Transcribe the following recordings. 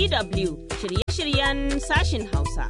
DW shirye-shiryen sashin Hausa.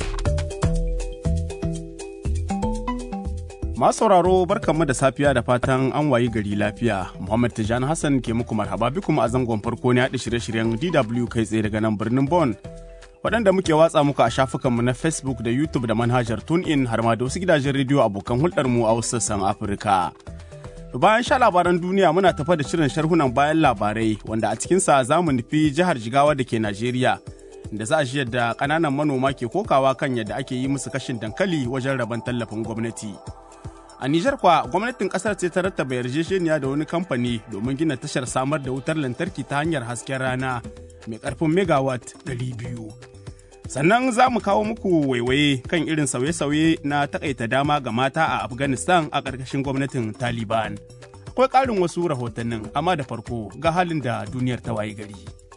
Masu sauraro barkanmu da safiya da fatan an wayi gari lafiya. Muhammad Tijani Hassan ke muku marhaba bikum a zangon farko ne haɗa shirye-shiryen DW kai tsaye daga nan birnin Bon. Waɗanda muke watsa muku a shafukanmu na Facebook da YouTube da manhajar TuneIn har ma da wasu gidajen rediyo abokan hulɗarmu a wasu sassan Afirka. Bayan sha labaran duniya muna tafa da shirin sharhunan bayan labarai wanda a cikinsa za mu nufi jihar Jigawa da ke Najeriya. Da za a shi yadda ƙananan manoma ke kokawa kan yadda ake yi musu kashin dankali wajen rabon tallafin gwamnati. A Nijar kwa gwamnatin kasar ce ta rattaba yarjejeniya da wani kamfani domin gina tashar samar da wutar lantarki ta hanyar hasken rana mai karfin megawatt 200. Sannan za mu kawo muku waiwaye kan irin sauye-sauye na takaita dama ga mata a Afghanistan a ƙarƙashin gwamnatin Taliban. Akwai ƙarin wasu rahotannin, amma da farko ga halin da duniyar ta waye gari.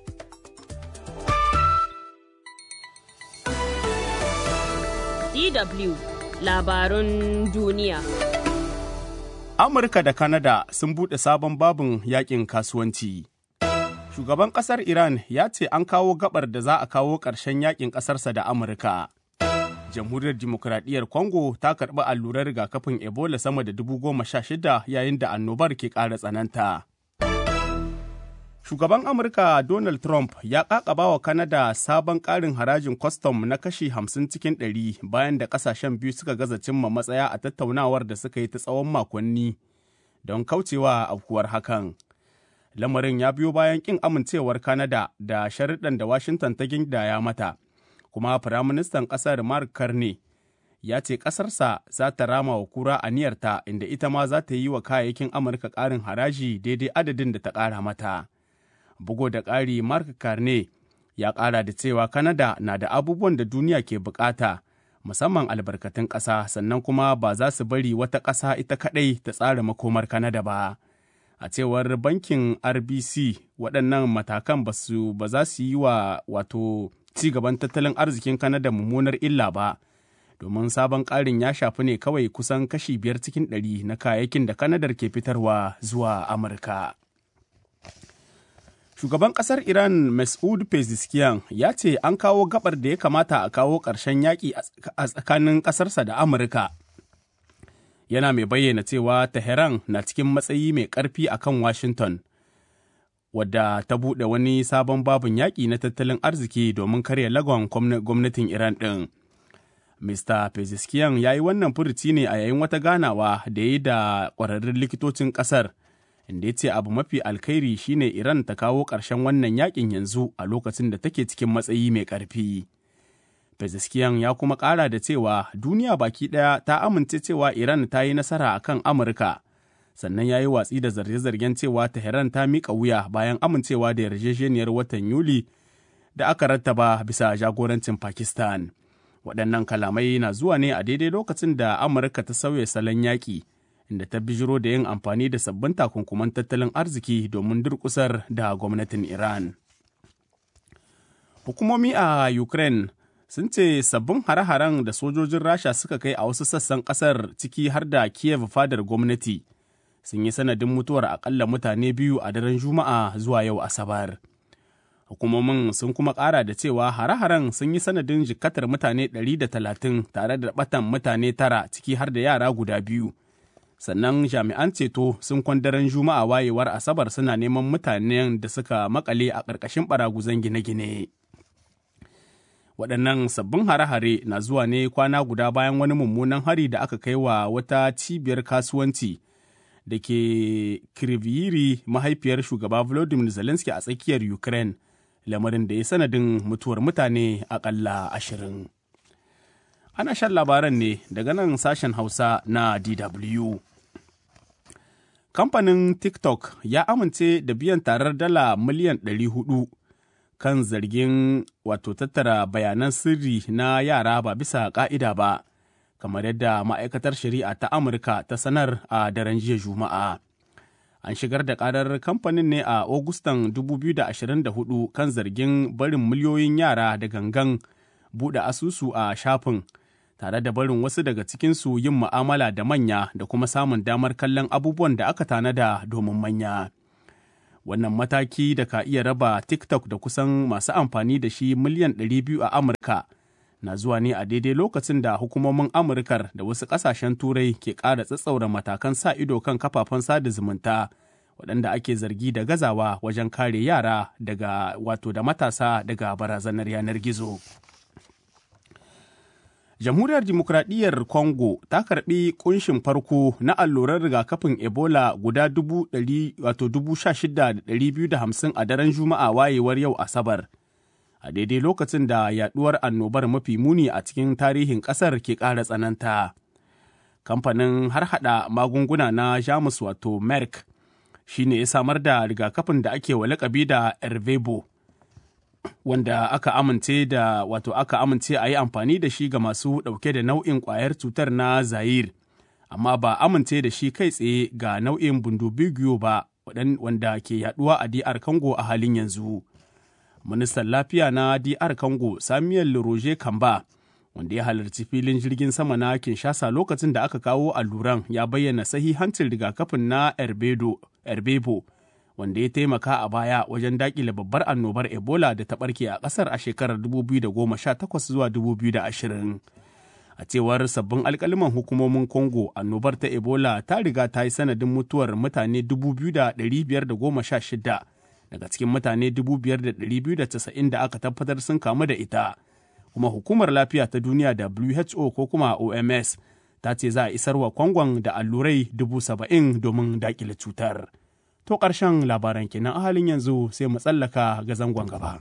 DW labarun duniya. Amurka da Kanada sun buɗe sabon babin yakin kasuwanci. Shugaban ƙasar Iran ya ce an kawo gabar da za a kawo ƙarshen yakin ƙasarsa da Amurka. Jamhuriyar Dimokuraɗiyyar Congo ta karɓi allurar rigakafin Ebola sama da dubu goma sha shida yayin da annobar ke ƙara tsananta. Shugaban Amurka Donald Trump ya ƙaƙaba wa Kanada sabon ƙarin harajin kwastam na kashi hamsin cikin ɗari bayan da ƙasashen biyu suka gaza cimma matsaya a tattaunawar da suka yi ta tsawon makonni don kaucewa afkuwar hakan. Lamarin ya biyo bayan ƙin amincewar Kanada da sharuɗan da Washington ta gindaya mata, kuma Firaministan ƙasar Mark Carney ya ce ƙasarsa za ta rama wa kura aniyarta inda ita ma za ta yi wa kayayyakin Amurka ƙarin haraji daidai adadin da ta ƙara mata. bugu da ƙari mark carne ya ƙara da cewa kanada na da abubuwan da duniya ke bukata musamman albarkatun ƙasa sannan kuma ba za su bari wata ƙasa ita kaɗai ta tsara makomar kanada ba a cewar bankin rbc waɗannan matakan ba za su yi wa wato ci gaban tattalin arzikin kanada mummunar illa ba domin sabon ƙarin ya shafi ne kawai kusan kashi biyar cikin ɗari na kayayyakin da kanadar ke fitarwa zuwa amurka. Shugaban ƙasar Iran Mas'ud Pezeshkian ya ce an kawo gabar da ya kamata a kawo ƙarshen yaƙi a tsakanin ƙasarsa da Amurka. Yana mai bayyana cewa Tehran na cikin matsayi mai ƙarfi a kan Washington, wadda ta buɗe wani sabon babin yaƙi na tattalin arziki domin karya lagon gwamnatin Iran ɗin. Mr. Pezeshkian ya yi wannan furuci ne a yayin wata ganawa da ya yi da ƙwararrun likitocin ƙasar. inda ya ce abu mafi alkhairi shine Iran ta kawo ƙarshen wannan yakin yanzu a lokacin da take cikin matsayi mai ƙarfi. Pezeskiyan ya kuma ƙara da cewa duniya baki ɗaya ta amince cewa Iran ta yi nasara a kan Amurka, sannan ya yi watsi da zarge-zargen cewa Tehran ta miƙa wuya bayan amincewa da yarjejeniyar watan Yuli da aka rattaba bisa jagorancin Pakistan. Waɗannan kalamai na zuwa ne a daidai lokacin da Amurka ta sauya salon yaƙi. inda ta bijiro da yin amfani da sabbin takunkuman tattalin arziki domin durkusar da gwamnatin Iran. Hukumomi a Ukraine sun ce sabbin hare-haren da sojojin Rasha suka kai a wasu sassan ƙasar ciki har da Kiev fadar gwamnati sun yi sanadin mutuwar akalla mutane biyu a daren Juma'a zuwa yau Asabar. Hukumomin sun kuma ƙara da cewa hare-haren sun yi sanadin jikkatar mutane 130 tare da batan mutane tara ciki har da yara guda biyu. sannan jami'an ceto sun kwandaren juma'a wayewar asabar suna neman mutanen da suka makale a ƙarƙashin baraguzan gine-gine waɗannan sabbin hare-hare na zuwa ne kwana guda bayan wani mummunan hari da aka kai wa wata cibiyar kasuwanci da ke kirviri mahaifiyar shugaba volodymyr zelensky a tsakiyar ukraine lamarin da ya sanadin mutuwar mutane aƙalla ashirin. Ana shan labaran ne daga nan sashen Hausa na DW. Kamfanin TikTok ya amince da biyan tarar dala miliyan 400 kan zargin wato tattara bayanan sirri na yara ba bisa ƙa'ida ba, kamar yadda ma'aikatar shari'a ta Amurka ta sanar a daren jiya Juma'a. An shigar da ƙarar kamfanin ne a Agustan 2024 kan zargin barin miliyoyin yara da gangan buɗe asusu a shafin. tare da barin wasu daga cikinsu yin mu'amala da manya da kuma samun damar kallon abubuwan da aka tanada domin manya. Wannan mataki da ka iya raba TikTok da kusan masu amfani da shi miliyan 200 a Amurka na zuwa ne a daidai lokacin da hukumomin Amurkar da wasu ƙasashen Turai ke ƙara tsatsaura matakan sa ido kan kafafen sada zumunta waɗanda ake zargi da gazawa wajen kare yara daga wato da matasa daga barazanar yanar gizo. Jamhuriyar Dimokuraɗiyyar Congo ta karɓi kunshin farko na allurar rigakafin Ebola guda hamsin a daren Juma'a wayewar yau Asabar. A daidai lokacin da yaɗuwar annobar mafi muni a cikin tarihin ƙasar ke ƙara tsananta. Kamfanin harhaɗa magunguna na Jamus wato Merck shi ne ya samar da rigakafin da ake wa lakabi da Ervebo. wanda aka amince da wato aka amince a yi amfani da shi ga masu ɗauke da nau'in ƙwayar cutar na Zaire, amma ba amince da shi kai tsaye ga nau'in bundubigiyo ba wanda ke yaduwa a DR Congo a halin yanzu. Ministan lafiya na DR Congo Samuel Roger Kamba wanda ya halarci filin jirgin sama na Kinshasa lokacin da aka kawo alluran ya bayyana sahihancin rigakafin na Erbebo. wanda ya taimaka a baya wajen dakile babbar annobar ebola da ta barke a kasar a shekarar 2018 zuwa 2020 a cewar sabbin alkaliman hukumomin congo annobar ta ebola ta riga ta yi sanadin mutuwar mutane 2,516 daga cikin mutane 5,290 da aka tabbatar sun kamu da ita kuma hukumar lafiya ta duniya who ko kuma oms ta ce za a isarwa kwangon da allurai 70,000 domin dakile cutar. To ƙarshen labaran kenan a halin yanzu sai mu tsallaka ga zangon gaba.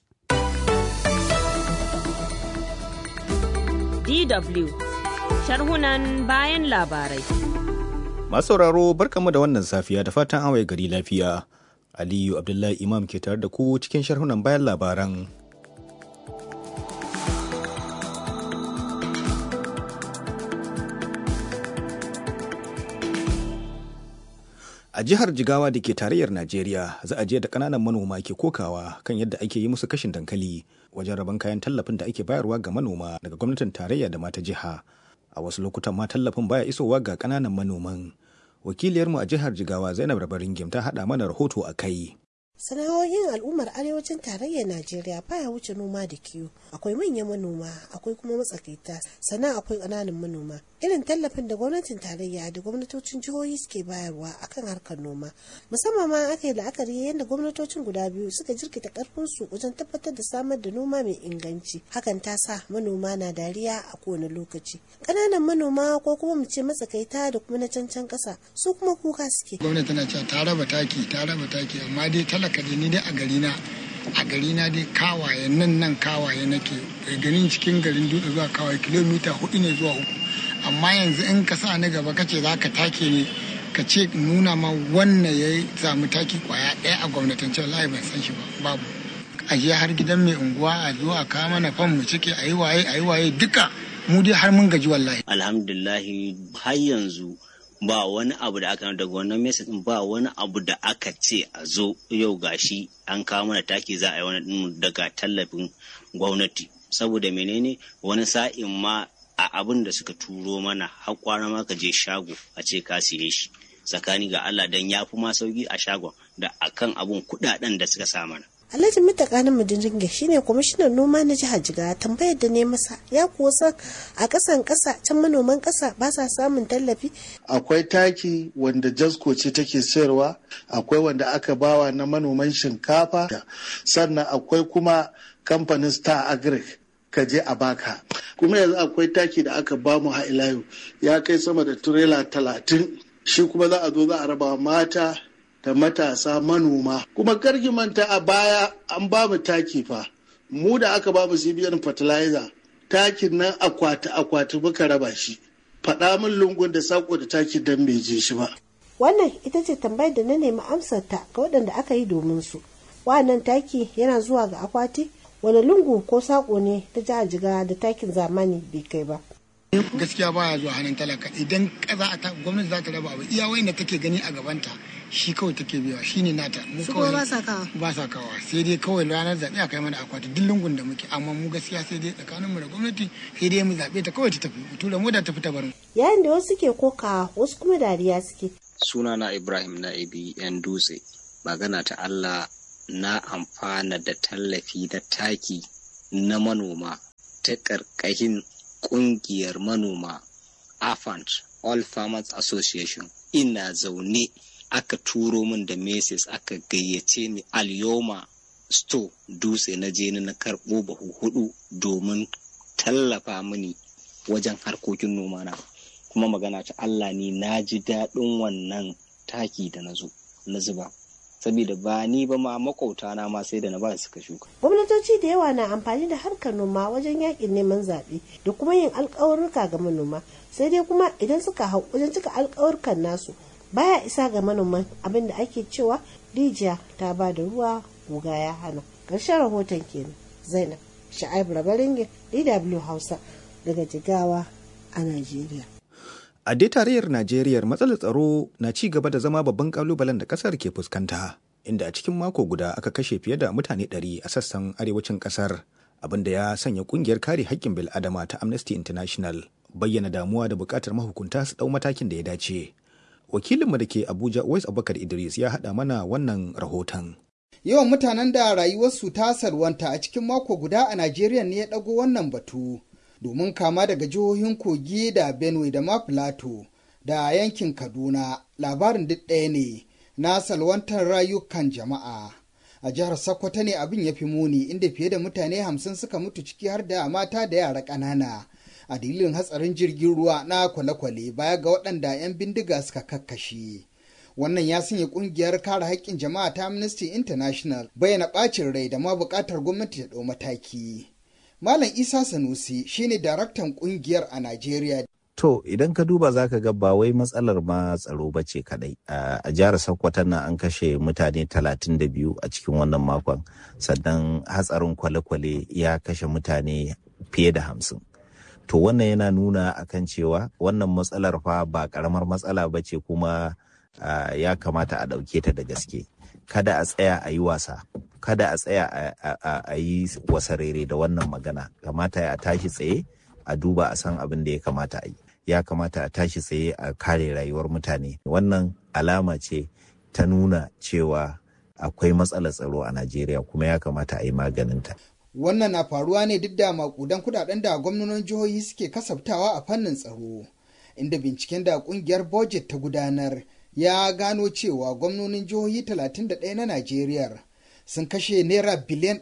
DW sharhunan bayan labarai. Masauraro barkamu da wannan safiya da fatan an gari lafiya. Aliyu Abdullahi Imam ke tare da ku cikin sharhunan bayan labaran. A jihar Jigawa da ke tarayyar Najeriya za a je da ƙananan manoma ke kokawa kan yadda ake yi musu kashin dankali wajen rabon kayan tallafin da ake bayarwa ga manoma daga gwamnatin tarayya da mata jiha. A wasu lokutan ma tallafin baya isowa ga ƙananan manoman. Wakiliyarmu a jihar Jigawa Zainab Rabaringim ta haɗa mana rahoto a kai. sana'o'in al'ummar arewacin tarayyar najeriya baya wuce noma da kiwo akwai manyan manoma akwai kuma matsakaita sannan akwai ƙananan manoma irin tallafin da gwamnatin tarayya da gwamnatocin jihohi suke bayarwa akan harkar noma musamman ma aka yi la'akari yadda gwamnatocin guda biyu suka jirkita karfin su wajen tabbatar da samar da noma mai inganci hakan ta sa manoma na dariya a kowane lokaci ƙananan manoma ko kuma mu ce matsakaita da kuma na cancan ƙasa su kuma kuka suke gwamnati tana cewa ta raba taki ta raba taki amma dai talaka dai ni dai a gari na a gari na dai kawaye nan nan kawaye nake bai ganin cikin garin dutse zuwa kawaye kilomita hudu ne zuwa uku amma yanzu in ka sa ni gaba kace za ka take ni ka ce nuna ma wannan ya samu taki kwaya ɗaya a gwamnatance wallahi ban san shi ba babu a je har gidan mai unguwa a zo a kawo mana fan mu cike a yi waye a yi waye duka mu dai har mun gaji wallahi alhamdulillahi har yanzu ba wani abu da aka daga wannan message din ba wani abu da aka ce a zo yau gashi an kawo mana taki za a yi wani daga tallafin gwamnati saboda menene wani sa'in ma a abin da suka turo mana har kwana ma ka je shago a ce ka siye shi tsakani ga Allah dan ya fi ma sauki a shagon da akan abun kudaden da suka sa mana Alhaji Mutaka na Mudinringe shine kwamishinan noma na jihar Jigawa tambayar da ne masa ya kuwa san a ƙasan ƙasa can manoman ƙasa ba sa samun tallafi. Akwai taki wanda Jasko ce take sayarwa, akwai wanda aka bawa na manoman shinkafa, sannan akwai kuma kamfanin Star Agric ka je a baka. Kuma yanzu akwai taki da aka bamu ha ilayu ya kai sama da turela talatin shi kuma za a zo za a raba mata da matasa manoma kuma karki manta a baya an ba mu taki fa mu da aka ba mu cbn fertilizer takin nan akwati akwati muka raba shi faɗa min lungun da sako da takin dan bai je shi ba wannan ita ce tambayar da na nemi amsar ta ga waɗanda aka yi domin su wannan taki yana zuwa ga akwati wani lungu ko sako ne ta jihar jiga da takin zamani bai kai ba gaskiya baya zuwa hannun talaka idan kaza a gwamnati za ta raba abu iya wayin da take gani a gabanta shi kawai take biya shi ne nata mu kawai ba sa kawa ba sa kawa sai dai kawai ranar zaɓe a kai mana akwati duk lungun da muke amma mu gaskiya sai dai tsakanin mu da gwamnati sai dai mu zaɓe ta kawai ta tafi mu tura mu da tafi ta bar mu yayin da wasu ke koka wasu kuma dariya suke sunana ibrahim na'ibi yan dutse magana ta Allah na amfana da tallafi na taki na manoma ta ƙarƙashin ƙungiyar manoma AFANT All Farmers Association ina zaune aka turo min da meses aka gayyace ni alyoma store dutse na je na karɓo bahu hudu domin tallafa mini wajen harkokin noma na kuma magana ta Allah ni na ji daɗin wannan taki da na zo na zuba saboda ba ni ba ma makauta na ma sai da na ba suka shuka. Gwamnatoci da yawa na amfani da harkar noma wajen yakin neman zaɓe da kuma yin alkawarruka ga manoma sai dai kuma idan suka hau wajen cika alkawarkan nasu baya isa ga manoman abin da ake cewa rijiya ta ba da ruwa guga ya hana. Ƙarshen rahoton kenan Zainab Sha'ib Rabaringin DW Hausa daga Jigawa a Najeriya. A dai tarayyar Najeriya matsalar tsaro na ci gaba da zama babban kalubalen da kasar ke fuskanta, inda a cikin mako guda aka kashe fiye da mutane ɗari a sassan arewacin kasar, abin da ya sanya kungiyar kare haƙƙin bil'adama ta Amnesty International bayyana damuwa da buƙatar mahukunta su ɗau matakin da ya dace. Wakilinmu da ke Abuja Uwais Abubakar Idris ya haɗa mana wannan rahoton. Yawan mutanen da rayuwarsu ta salwanta a cikin mako guda a Najeriya ne ya ɗago wannan batu. domin kama daga jihohin kogi da benue da ma plateau da yankin kaduna labarin duk ɗaya ne na salwantar rayukan jama'a a jihar sokoto ne abin ya fi muni inda fiye da mutane hamsin suka mutu ciki har da mata da yara ƙanana a dalilin hatsarin jirgin ruwa na kwale-kwale baya ga waɗanda 'yan bindiga suka kakkashe wannan ya sanya kungiyar kare haƙƙin jama'a ta amnesty international bayyana ɓacin rai da ma buƙatar gwamnati ta ɗau mataki Malam Isa Sanusi shine daraktan kungiyar a Najeriya. To idan ka duba za ka ga ba wai matsalar ma tsaro ba ce kadai. A jihar Sokoto nan an kashe mutane 32 a cikin wannan makon. Sannan hatsarin kwale-kwale ya kashe mutane fiye da hamsin. To wannan yana nuna akan cewa wannan matsalar fa ba karamar matsala ba ce kuma ya kamata a ɗauke ta da gaske. Kada a tsaya a yi wasa. kada a tsaya a yi wasarere da wannan magana kamata a tashi tsaye a duba a san abin da ya kamata a yi ya kamata a tashi tsaye a kare rayuwar mutane wannan alama ce ta nuna cewa akwai matsalar tsaro a najeriya kuma ya kamata a yi maganinta wannan na faruwa ne duk da makudan kudaden da gwamnonin jihohi suke kasaftawa a fannin tsaro inda binciken da kungiyar budget ta gudanar ya gano cewa gwamnonin jihohi 31 na najeriya sun kashe naira biliyan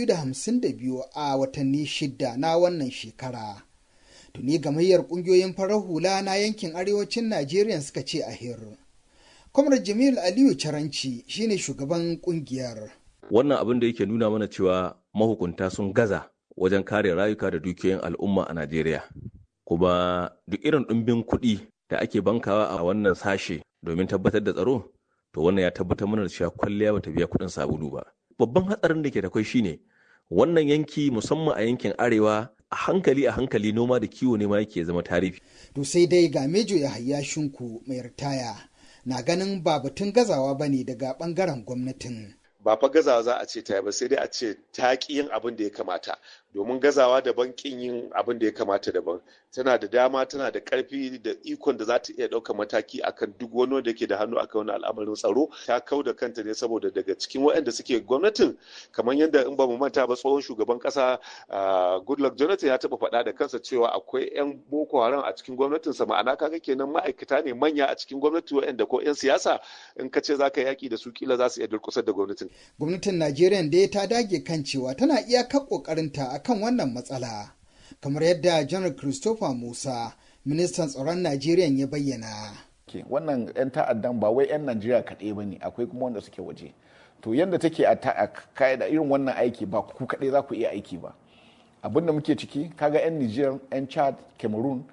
252 a watanni shida na wannan shekara. Tuni gamayyar kungiyoyin farar hula na yankin arewacin Najeriya suka ce a hir. Kwamar Jamil Aliyu Caranci shine shugaban kungiyar. Wannan abin da yake nuna mana cewa mahukunta sun gaza wajen kare rayuka da dukiyoyin al'umma a Najeriya. Kuma duk irin ɗumbin kuɗi da ake bankawa a wannan sashe domin tabbatar da tsaro to wannan ya tabbatar mana da cewa kwalliya bata biya kuɗin sabulu ba babban hatsarin da ke da kwai shine wannan yanki musamman a yankin arewa a hankali a hankali noma da kiwo ne ma yake zama tarihi to sai dai ga mejo ya hayya shinku mai ritaya na ganin ba batun gazawa bane daga bangaren gwamnatin ba fa gazawa za a ce ta ba sai dai a ce ta ki yin abin da ya kamata domin gazawa daban kin yin abin da ya kamata daban tana da dama tana da karfi da ikon da za ta iya ɗaukar mataki akan duk wani wanda ke da hannu akan wani al'amarin tsaro ta kau da kanta ne saboda daga cikin waɗanda suke gwamnatin kamar yadda in ba mu manta ba tsohon shugaban ƙasa goodluck jonathan ya taɓa faɗa da kansa cewa akwai 'yan boko haram a cikin gwamnatinsa ma'ana kaga kenan ma'aikata ne manya a cikin gwamnati waɗanda ko 'yan siyasa in ka ce za ka yaƙi da su kila za su iya durƙusar da gwamnatin. gwamnatin najeriya dai ta dage kan cewa tana iyakar ƙoƙarinta akan wannan matsala kamar yadda janar christopher musa ministan tsaron najeriya ya bayyana wannan 'yan ta'addan ba wai 'yan najeriya kaɗai ba ne akwai kuma wanda suke waje to yadda take a da irin wannan aiki ba ku kaɗai za ku iya aiki ba abinda muke ciki kaga 'yan niger 'yan chad cameroon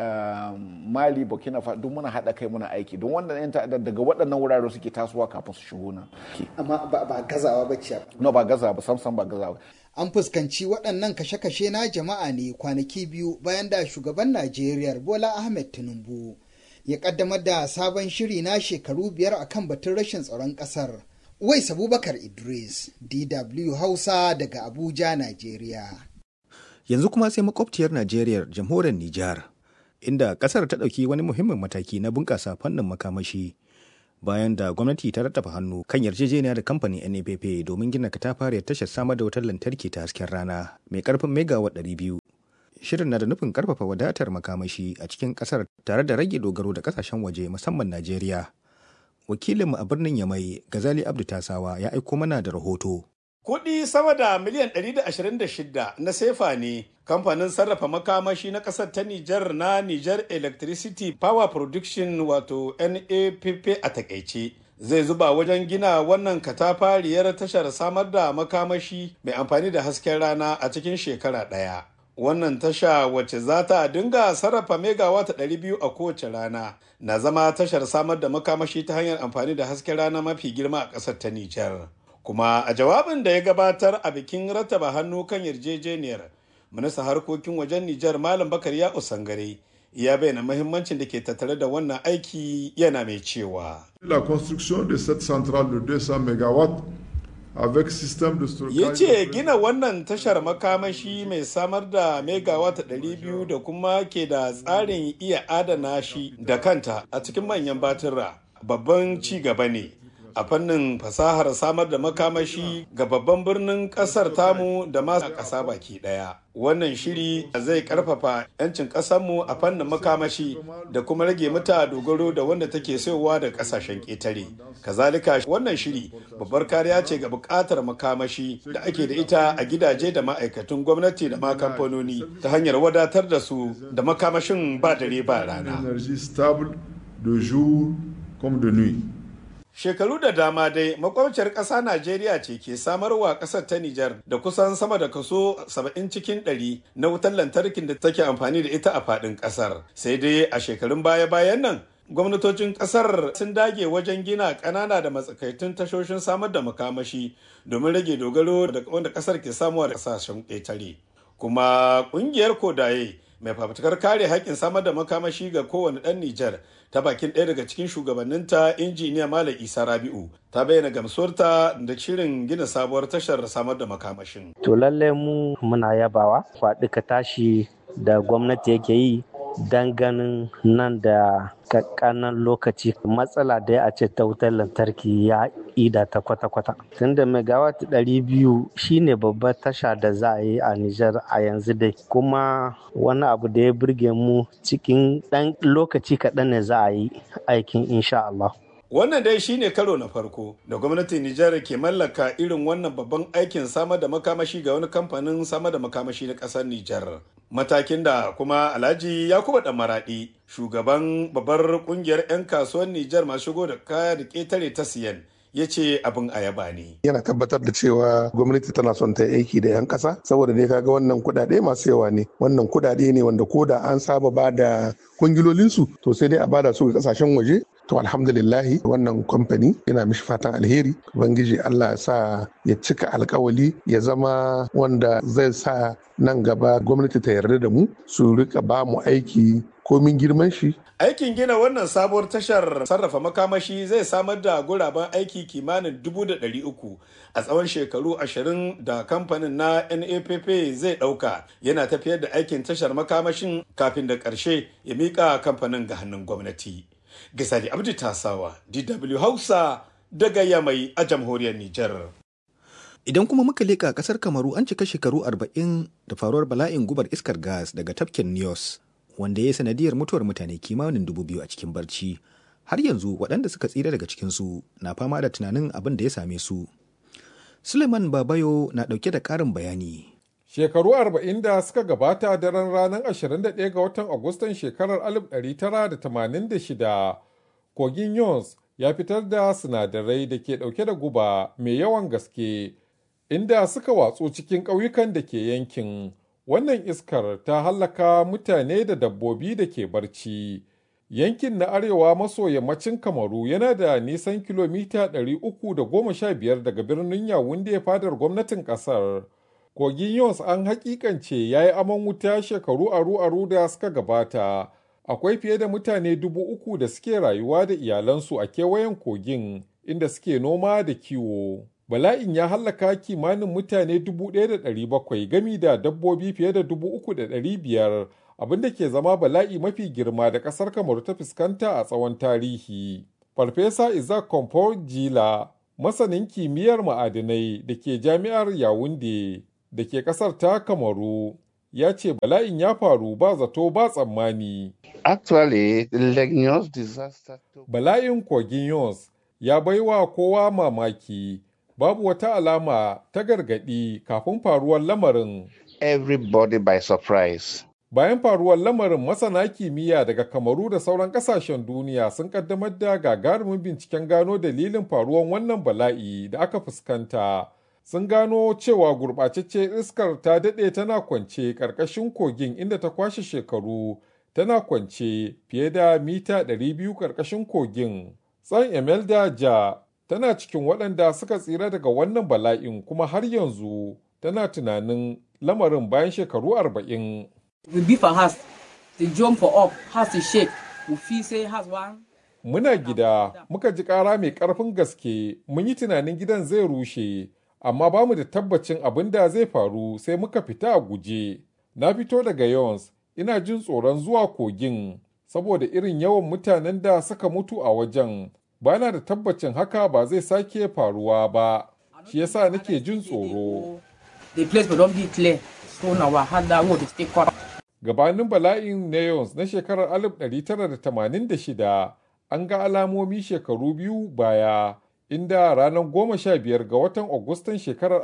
mali burkina faso duk muna haɗa kai muna aiki don wannan 'yan ta'adda daga waɗannan wurare suke tasowa kafin su shigo nan amma ba gazawa ba ce no ba gazawa ba samsam ba gazawa an fuskanci waɗannan kashe-kashe na jama'a ne kwanaki biyu bayan da shugaban najeriya bola ahmed tinubu ya kaddamar da sabon shiri na shekaru biyar akan batun rashin tsaron ƙasar Uwais Abubakar Idris, DW Hausa daga Abuja, Najeriya. Yanzu kuma sai makwabciyar Najeriya, jamhuriyar Nijar, inda kasar ta ɗauki wani muhimmin mataki na bunƙasa fannin makamashi bayan da gwamnati ta rattafa hannu kan yarjejeniya da kamfanin NAPP domin gina katafariyar tashar samar da wutar lantarki ta hasken rana mai karfin megawatt 200. Shirin na da nufin karfafa wadatar makamashi a cikin kasar tare da rage dogaro da kasashen waje musamman Najeriya. Wakilinmu a birnin Yamai, Gazali Abdu Tasawa ya aiko mana da rahoto. Kuɗi sama da miliyan 126 na sefa ne kamfanin sarrafa makamashi na ƙasar ta Nijar na Nijar Electricity Power Production wato NAPP a takaice. Zai zuba wajen gina wannan katafariyar tashar samar da makamashi mai amfani da hasken rana a cikin shekara ɗaya. Wannan tasha wacce za ta dinga sarrafa megawata 200 a kowace rana na zama tashar samar da makamashi ta hanyar amfani da hasken rana mafi girma a ƙasar ta Nijar. kuma a jawabin da ya gabatar a bikin rattaba hannu kan yarjejeniyar ministan harkokin wajen Nijar Malam Bakar ya Usangare ya bayyana mahimmancin da ke tattare da wannan aiki yana mai cewa. La construction de cette centrale de 200 MW avec système de stockage. Ya ce gina wannan tashar makamashi mai samar da megawatt 200 da kuma ke da tsarin iya adana shi da kanta a cikin manyan batura babban ci gaba ne. a fannin fasahar samar da makamashi ga babban birnin kasar tamu da ma ƙasa baki ɗaya. Wannan shiri zai ƙarfafa 'yancin ƙasarmu a fannin makamashi da kuma rage mata dogaro da wanda take sayowa da ƙasashen ƙetare. Kazalika wannan shiri babbar kariya ce ga buƙatar makamashi da ake da ita a gidaje da ma'aikatan gwamnati da ma kamfanoni ta hanyar wadatar da su da makamashin ba dare ba rana. Shekaru da dama dai makwabciyar ƙasa Najeriya ce ke samarwa ƙasar ta Nijar da kusan sama da kaso 70 cikin 100 na wutar lantarkin da take amfani da ita a faɗin ƙasar. Sai dai a shekarun baya-bayan nan gwamnatocin ƙasar sun dage wajen gina ƙanana da matsakaitun tashoshin samar da makamashi domin rage dogaro da wanda ƙasar ke samuwa da ƙasashen ƙetare. Kuma ƙungiyar Kodaye mai fafutukar kare haƙƙin samar da makamashi ga kowane ɗan Nijar ta bakin ɗaya daga cikin shugabanninta injiniya Malam Isa Rabi'u ta bayyana gamsuwarta da shirin gina sabuwar tashar samar da makamashin. To lalle mu muna yabawa faɗi ka tashi da gwamnati yake yi don ganin nan da kakkanan lokaci matsala da ya ce ta wutar lantarki ya ida ta kwata-kwata tunda megawatt ɗari biyu shine babbar tasha da za a yi a Nijar a yanzu dai kuma wani abu da ya burge mu cikin ɗan lokaci kaɗan ne za a yi aikin insha Allah. Wannan dai shine karo na farko da gwamnatin Nijar ke mallaka irin wannan babban aikin samar da makamashi ga wani kamfanin samar da makamashi na ƙasar Nijar. Matakin da kuma Alhaji Yakubu Dan Maradi, shugaban babbar kungiyar 'yan kasuwar Nijar masu shigo da kaya da ƙetare ta siyan, ya ce abin ayaba ne. Yana tabbatar da cewa gwamnati tana son ta aiki da 'yan ƙasa saboda dai kaga wannan kuɗaɗe masu yawa ne. Wannan kuɗaɗe ne wanda ko da an saba ba da kungilolinsu to sai dai a bada su ga ƙasashen waje to alhamdulillahi wannan kamfani yana mishi fatan alheri ubangiji allah ya sa ya cika alkawali ya zama wanda zai sa nan gaba gwamnati ta yarda da mu su rika ba mu aiki komin girman shi aikin gina wannan sabuwar tashar sarrafa makamashi zai samar da guraben aiki kimanin dubu da ɗari uku a tsawon shekaru ashirin da kamfanin na napp zai ɗauka yana tafiyar da aikin tashar makamashin kafin da ƙarshe ya miƙa kamfanin ga hannun gwamnati Gisali Abdi Tasawa, DW Hausa daga Yamai a jamhuriyar Nijar. Idan kuma muka leƙa ƙasar Kamaru an cika shekaru arba'in da faruwar bala'in gubar iskar gas daga tafkin Nios, wanda ya sanadiyar mutuwar mutane kimanin dubu biyu a cikin barci. Har yanzu waɗanda suka tsira daga cikinsu na fama da tunanin abin da ya same su. Suleiman Babayo na ɗauke da ƙarin bayani. Shekaru arba'in da suka gabata daren ranar 21 ga watan Agustan shekarar 1986, kogin Yons ya fitar da sinadarai da ke ɗauke da guba mai yawan gaske, inda suka watsu cikin ƙauyukan da ke yankin. Wannan iskar ta hallaka mutane da dabbobi da ke barci. Yankin na arewa maso yammacin Kamaru yana da nisan kilomita 315 daga birnin Yawunde fadar gwamnatin ƙasar. kogin yons an hakikance ya yi aman wuta shekaru aru-aru da suka gabata akwai fiye da mutane dubu uku da suke rayuwa da iyalansu a kewayen kogin inda suke noma da kiwo bala'in ya hallaka kimanin mutane dubu ɗaya da ɗari bakwai gami da dabbobi fiye da dubu uku da ɗari biyar abinda ke zama bala'i mafi girma da ƙasar kamaru ta fuskanta a tsawon tarihi Farfesa Isaac Kompo Jila, masanin kimiyyar ma'adinai da ke jami'ar Yawunde da ke ƙasar ta Kamaru, ya ce bala'in ya faru ba zato ba tsammani. Actually, the Lake Nyos disaster Bala'in kogin Yons ya baiwa kowa mamaki, babu wata alama ta gargaɗi kafin faruwar lamarin. everybody by surprise. Bayan faruwar lamarin masana kimiyya daga Kamaru da sauran kasashen duniya sun kaddamar da gagarumin binciken gano dalilin faruwar wannan bala'i da aka fuskanta. Sun gano cewa gurɓacecce iskar ta daɗe tana kwance ƙarƙashin kogin inda ta kwashe shekaru tana kwance fiye da mita 200 ƙarƙashin kogin. Tsan Emelda Ja tana cikin waɗanda suka tsira daga wannan bala'in kuma har yanzu tana tunanin lamarin bayan shekaru arba'in. We beef our house, they jump for up, house to shake. We feel say house one. Muna gida, muka ji ƙara mai ƙarfin gaske, mun yi tunanin gidan zai rushe, amma ba mu da tabbacin abin da zai faru sai muka fita a guje. Na fito daga Yons, ina jin tsoron zuwa kogin, saboda irin yawan mutanen da suka mutu a wajen. Bana da tabbacin haka ba zai sake faruwa ba, shi yasa nake jin tsoro. The place will not be clear. So now I had that road to stay cut. gabanin bala'in neons na shekarar 1986 an ga alamomi shekaru biyu baya inda ranar 15 ga watan agustan shekarar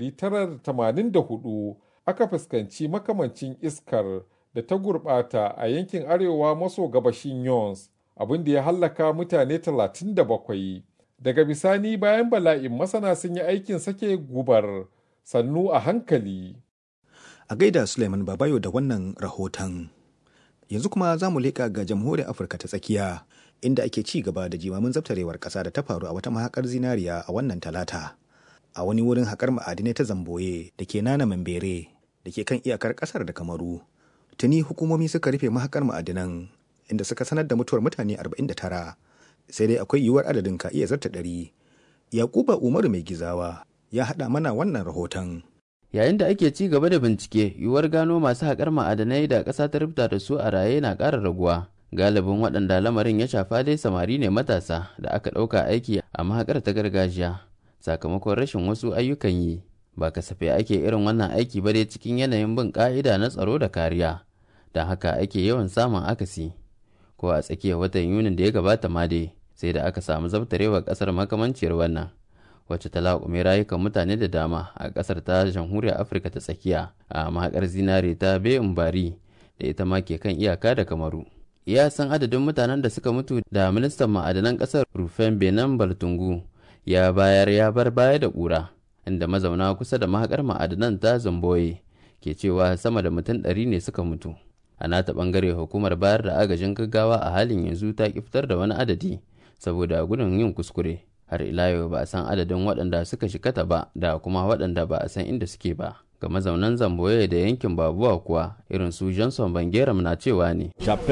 1984 aka fuskanci makamancin iskar da ta gurbata a yankin arewa maso gabashin yons abinda ya hallaka mutane 37 daga bisani bayan bala'in masana sun yi aikin sake gubar sannu a hankali a gaida Suleiman Babayo da wannan rahoton. Yanzu kuma za mu leƙa ga jamhuriyar Afirka ta tsakiya inda ake ci gaba da jimamin zabtarewar ƙasa da ta faru a wata mahakar zinariya a wannan talata. A wani wurin haƙar ma'adinai ta zamboye da ke nana mambere da ke kan iyakar ƙasar da kamaru. Tuni hukumomi suka rufe mahakar ma'adinan inda suka sanar da mutuwar mutane 49 sai dai akwai yiwuwar adadin ka iya zarta ɗari. Yakuba Umaru mai gizawa ya haɗa mana wannan rahoton. yayin da ake ci gaba da bincike yiwuwar gano masu haƙar ma'adanai da ƙasa ta rubuta da su a raye na ƙara raguwa galibin waɗanda lamarin ya shafa dai samari ne matasa da aka ɗauka aiki a mahaƙar ta gargajiya sakamakon rashin wasu ayyukan yi ba kasafai ake irin wannan aiki ba dai cikin yanayin bin ƙa'ida na tsaro da kariya don haka ake yawan samun akasi ko a tsakiyar watan yunin da ya gabata ma dai sai da aka samu zabtarewar ƙasar makamanciyar wannan wacce ta laƙume rayukan mutane da dama a ƙasar ta jamhuriyar afirka ta tsakiya a mahaƙar zinare ta bayan bari da ita ma ke kan iyaka da kamaru iya san adadin mutanen da suka mutu da ministan ma'adanan ƙasar rufen benin baltungu ya bayar ya bar baya da ƙura inda mazauna kusa da mahaƙar ma'adanan ta zamboye ke cewa sama da mutum ɗari ne suka mutu a nata ɓangare hukumar bayar da agajin gaggawa a halin yanzu ta ki fitar da wani adadi saboda gudun yin kuskure har ila yau ba a san adadin waɗanda suka shikata ba da kuma waɗanda ba a san inda suke ba ga mazaunan zamboye da yankin babuwa kuwa irin su johnson bangeram na cewa ne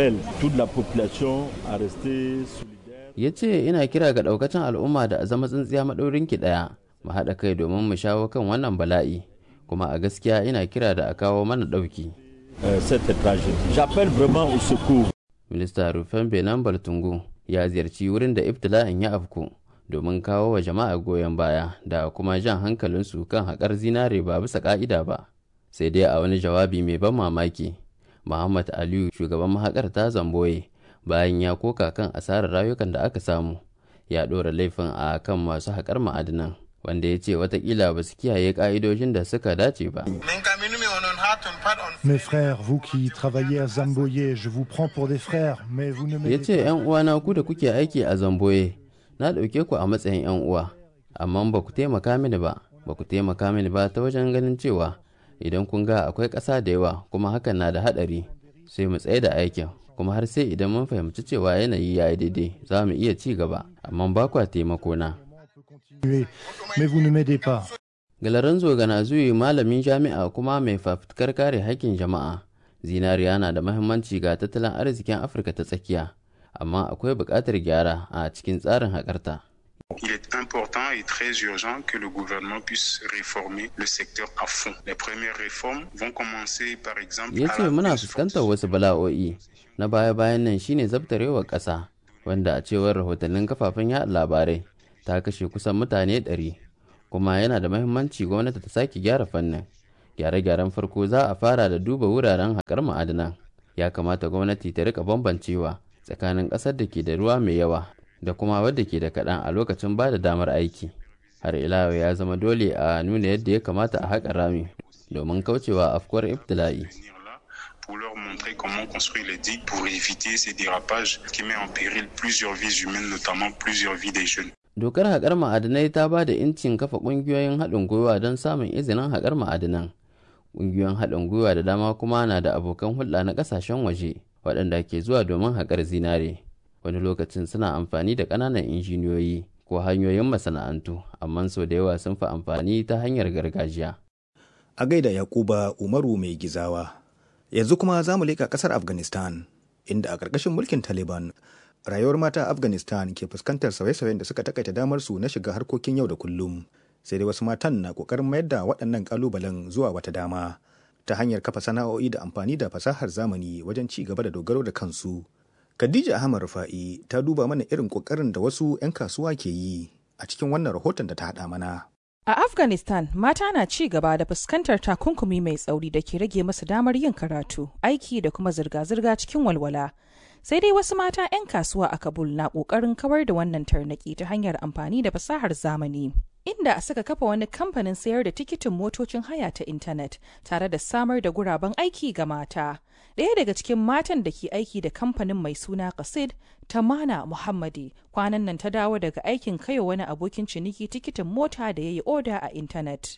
ya ce ina kira ga ɗaukacin al'umma da a zama tsintsiya maɗaurin ki ɗaya mu haɗa kai domin mu shawo kan wannan bala'i kuma a gaskiya ina kira da a kawo mana ɗauki minista rufen benin baltungu ya ziyarci wurin da ibtila'in ya afku domin kawo wa jama'a goyon baya da kuma jan hankalinsu kan haƙar zinare ba bisa ƙa'ida ba sai dai a wani jawabi mai ban mamaki muhammad aliyu shugaban mahaƙar ta zamboye bayan ya koka kan asarar rayukan da aka samu ya ɗora laifin a kan masu haƙar ma'adinan wanda ya ce watakila ba su kiyaye ƙa'idojin da suka dace ba Mes frères, vous qui travaillez à Zamboye, je vous prends pour des frères, mais vous ne ya ce ‘yan uwana ku da kuke aiki a zamboye na ɗauke ku a matsayin 'yan uwa amma ba ku taimaka mini ba ba ku taimaka mini ba ta wajen ganin cewa idan kun ga akwai ƙasa da yawa kuma hakan na da haɗari sai mu tsaye da aikin kuma har sai idan mun fahimci cewa yanayi ya yi daidai za mu iya ci gaba amma ba kwa taimako na mais vous ne m'aidez pas. Galaranzo Ganazuyi malamin jami'a kuma mai fafutukar kare haƙƙin jama'a zinariya na da mahimmanci ga tattalin arzikin Afirka ta tsakiya amma akwai buƙatar gyara a cikin tsarin haƙarta. Il est important et très urgent que le gouvernement puisse réformer le secteur à fond. Les premières réformes vont commencer par exemple Ya ce muna fuskantar wasu bala'o'i na baya-bayan nan shine zabtarewar ƙasa wanda a cewar rahotannin kafafen yaɗa labarai ta kashe kusan mutane 100 kuma yana da mahimmanci gwamnati ta sake gyara fannin gyare-gyaren farko za a fara da duba wuraren haƙar ma'adinan ya kamata gwamnati ta rika bambancewa tsakanin ƙasar da ke da ruwa mai yawa da kuma wadda ke da kaɗan a lokacin ba da damar aiki har ila ya zama dole a nuna yadda ya kamata a haƙa rami domin kaucewa afkuwar ibtila'i pour leur montrer comment construire les digues pour éviter ces dérapages qui met en péril plusieurs vies humaines, notamment plusieurs vies des jeunes. Dokar haƙar ma'adinai ta ba da incin kafa ƙungiyoyin haɗin gwiwa don samun izinin haƙar ma'adinan. Ƙungiyoyin haɗin gwiwa da dama kuma na da abokan hulɗa na ƙasashen waje waɗanda ke zuwa domin haƙar zinare. Wani lokacin suna amfani da ƙananan injiniyoyi ko hanyoyin masana'antu, amma sau da yawa sun fi amfani ta hanyar gargajiya. A gaida Yakuba Umaru mai gizawa. yanzu kuma za mu leƙa ƙasar afghanistan inda a ƙarƙashin mulkin taliban rayuwar mata afghanistan ke fuskantar sauye-sauyen da suka takaita damar su na shiga harkokin yau da kullum sai dai wasu matan na ƙoƙarin mayar da waɗannan ƙalubalen zuwa wata dama ta hanyar kafa sana'o'i da amfani da fasahar zamani wajen ci gaba da dogaro da kansu khadija ahmad rufa'i ta duba mana irin ƙoƙarin da wasu 'yan kasuwa ke yi a cikin wannan rahoton da ta haɗa mana A Afghanistan, mata na ci gaba da fuskantar takunkumi mai tsauri da ke rage masu damar yin karatu, aiki da kuma zirga-zirga cikin walwala. Sai dai wasu mata 'yan kasuwa a Kabul na ƙoƙarin kawar da wannan tarnaki ta hanyar amfani da fasahar zamani. Inda suka kafa wani kamfanin sayar da tikitin motocin haya ta intanet tare da samar da guraben aiki ga mata. Ɗaya daga cikin matan da ke aiki da kamfanin mai suna Qasid, Tamana Muhammadi, kwanan nan ta dawo daga aikin kaiwa wani abokin ciniki tikitin mota da ya yi oda a intanet.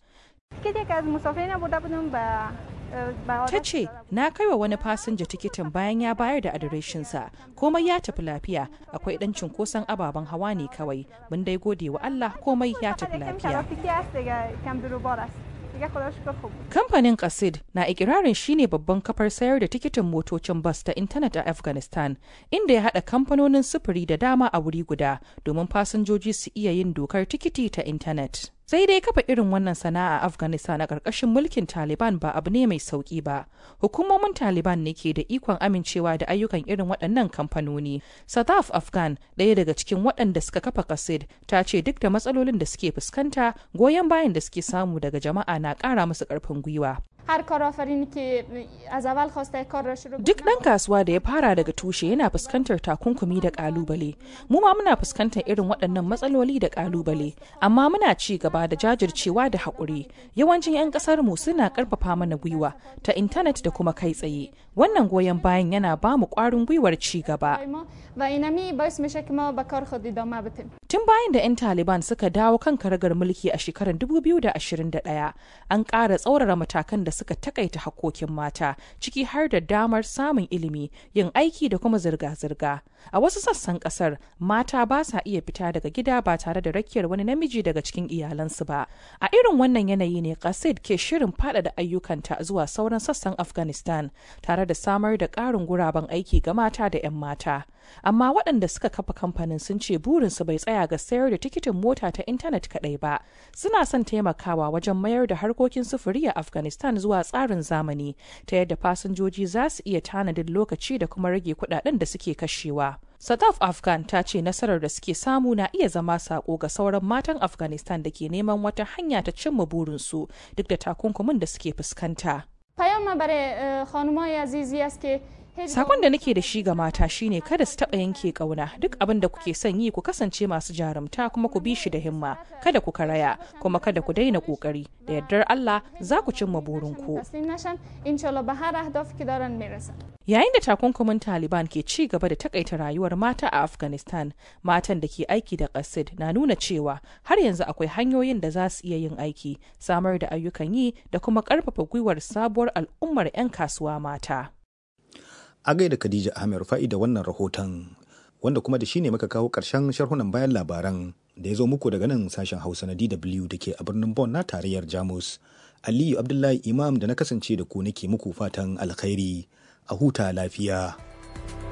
Ta ce, na kaiwa wani fasinja tikitin bayan ya bayar da adireshinsa, komai ya tafi lafiya, akwai ɗan cunkoson ababen hawa ne kawai, mun dai gode wa Allah komai ya tafi lafiya. Kamfanin Qasid na ikirarin shine babban kafar sayar da tikitin motocin bas ta intanet a Afghanistan, inda ya haɗa kamfanonin sufuri da dama a wuri guda domin fasinjoji su iya yin dokar tikiti ta intanet. Sai dai kafa irin wannan sana'a a Afghanistan a ƙarƙashin mulkin Taliban ba abu ne mai sauƙi ba. Hukumomin Taliban ne ke da ikon amincewa da ayyukan irin waɗannan kamfanoni. Sadaf Afghan, ɗaya daga cikin waɗanda suka kafa Qasid, ta ce duk da matsalolin da suke fuskanta, goyon bayan da suke samu daga jama'a na ƙara musu ƙarfin gwiwa. Duk ɗan kasuwa da ya fara daga tushe yana fuskantar takunkumi da ƙalubale. Mu ma muna fuskantar irin waɗannan matsaloli da ƙalubale, amma muna ci gaba da jajircewa da haƙuri. Yawancin 'yan ƙasar mu suna ƙarfafa mana gwiwa ta intanet da kuma kai tsaye. Wannan goyon bayan yana ba mu ƙwarin gwiwar ci gaba. Tun bayan da 'yan Taliban suka dawo kan karagar mulki a shekarar 2021, an ƙara tsaurara matakan da suka takaita hakkokin mata, ciki har da damar samun ilimi, yin aiki da kuma zirga-zirga. A wasu sassan ƙasar, mata ba sa iya fita daga gida ba tare da rakiyar wani namiji daga cikin iyalansu ba. A irin wannan yanayi ne Qasid ke shirin faɗaɗa ayyukanta zuwa sauran sassan Afghanistan, tare da samar da ƙarin guraben aiki ga mata da 'yan mata. amma waɗanda suka kafa kamfanin sun ce burinsu bai tsaya ga sayar da tikitin mota ta intanet kaɗai ba suna son taimakawa wajen mayar da harkokin sufuri a afghanistan zuwa tsarin zamani ta yadda fasinjoji za su iya tanadin lokaci da kuma rage kuɗaɗen da suke kashewa Sadaf Afghan ta ce nasarar da suke samu na iya zama sako ga sauran matan Afghanistan da ke neman wata hanya ta cimma burinsu duk da takunkumin da suke fuskanta. Sakon da nake da shi ga mata shine kada su taɓa yanke ƙauna duk abin da kuke son yi ku kasance masu jarumta kuma ku bi shi da himma kada ku karaya kuma kada ku daina ƙoƙari da yardar Allah za ku cimma burinku. Yayin da takunkumin Taliban ke ci gaba da takaita rayuwar mata a Afghanistan, matan da ke aiki da ƙasid na nuna cewa har yanzu akwai hanyoyin da za su iya yin aiki, samar da ayyukan yi da kuma ƙarfafa gwiwar sabuwar al'ummar 'yan kasuwa mata. a gaida Khadija Ahmed Rufa'i da wannan rahoton wanda kuma da shi ne muka kawo ƙarshen sharhunan bayan labaran da ya zo muku daga nan sashen Hausa na DW da ke a birnin Bonn na tarayyar Jamus. Aliyu Abdullahi Imam da na kasance da ku nake muku fatan alkhairi a huta lafiya.